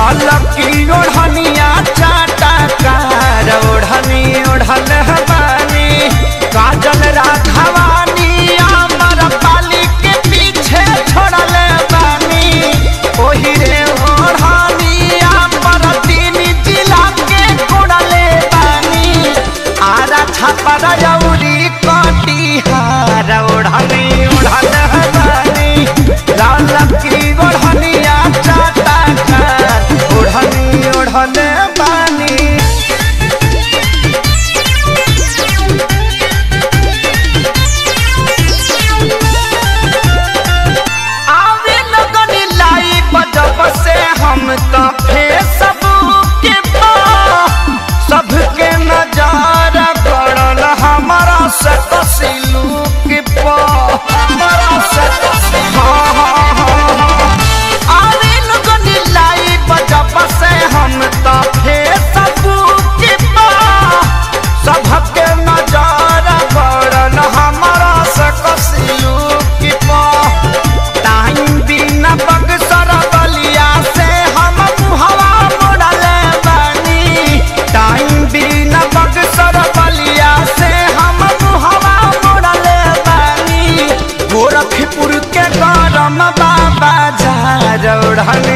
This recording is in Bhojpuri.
लाल की ओढ़निया चाटा कार ओढ़नी ओढ़ल हमानी काजल राघवानी अमर पाली के पीछे छोड़ल बानी ओही रे ओढ़नी अमर तीन जिला के कोड़ले बानी आरा छापर जौरी कटिहार ओढ़नी ओढ़ल हमानी लाल की ओढ़निया चाटा कार ओढ़नी ओढ़ल बानी आवे लगनी लाई बजब से हम तो फेसबुक के पा सबके नजार पड़ल हमारा से कसिलू के पा हमारा से कसिलू हाँ हाँ हाँ हाँ आवे लगनी लाई बजब से हम तो फेसबुक के पा सबके नजार पड़ल हमारा से कसिलू के पा टाइम दिन बक्सर बलिया से हम मुहवा मोड़ल बानी टाइम दिन बक्सर बलिया से हम मुहवा मोड़ल बानी गोरखपुर के गरम बाबा झार ओढ़न